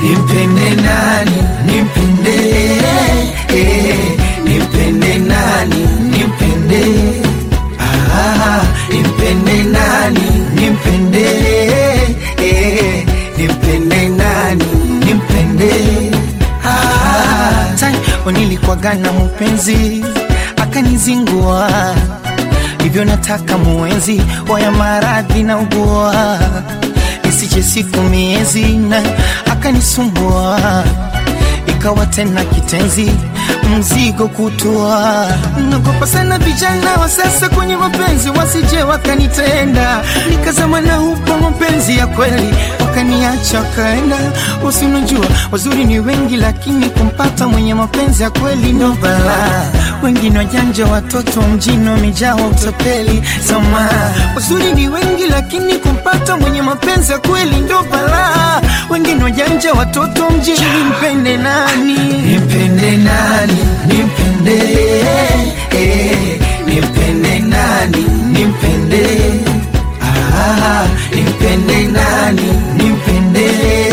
nimpende nani nimpende eh, nimpende nani nimpende ah, nimpende nani nimpende eh, nimpende nani nimpende ah, tai nilikuwagana mpenzi akanizingua hivyo nataka muenzi waya maradhi na ugua isije siku miezi na akanisumbua ikawa tena kitenzi mzigo kutua nagopa sana vijana wa sasa kwenye mapenzi wasije wakanitenda nikazama na hupo mapenzi ya kweli wakaniacha wakaenda usinajua wazuri ni wengi lakini kumpata mwenye mapenzi ya kweli ndo balaa wengine wajanja watoto mjini wamejaa utapeli sama wazuri ni wengi lakini kumpata mwenye mapenzi ya kweli ndo balaa wengine wajanja watoto mjini nimpende nani nimpende nani nimpende eh, nimpende nani nimpende ah, nimpende nani nimpende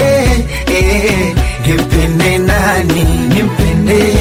eh, nimpende nani nimpende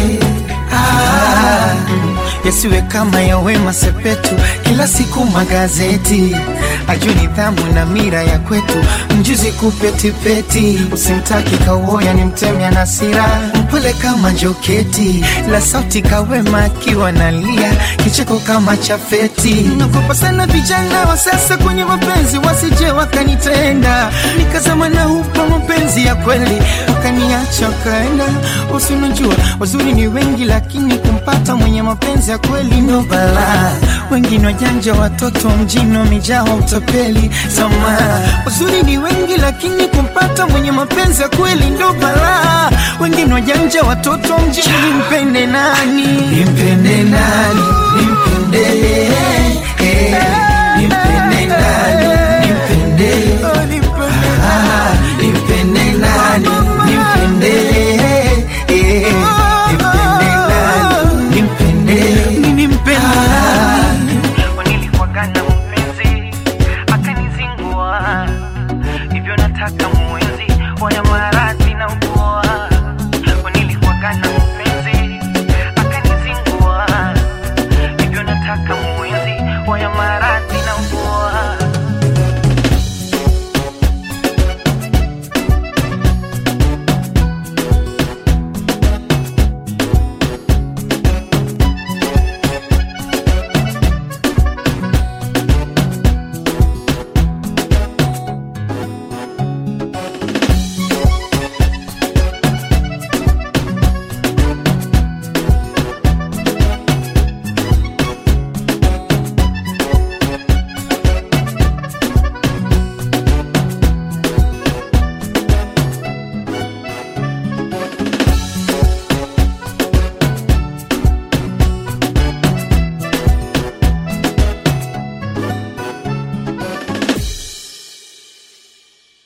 ah, yasiwe kama ya Wema Sepetu, kila siku magazeti ajue nidhamu na mira ya kwetu, mjuzi kupetipeti, usimtaki kauoya ni mtemya na sira, mpole kama joketi, la sauti kawema akiwa nalia, kicheko kama chafeti. Nagopa sana vijana wa sasa kwenye mapenzi, wasije wakanitenda, nikazama na hupa mapenzi ya kweli, wakaniacha wakaenda. Usinajua wazuri ni wengi, lakini kumpata mwenye mapenzi ya kweli ndo balaa. Wengine wajanja, watoto mjini wamejaa utapeli. Sama wazuri ni wengi, lakini kumpata mwenye mapenzi ya kweli ndo balaa. Wengine wajanja, watoto mjini. Nimpende nani? Nimpende nani? Nimpende eh, nimpende nani? Nimpende ah, nimpende nani? Nimpende eh, nimpende nani? Nimpende nimpende nilikuwagana mpenzi akanizingua hivyo nataka mwenzi waya maradhi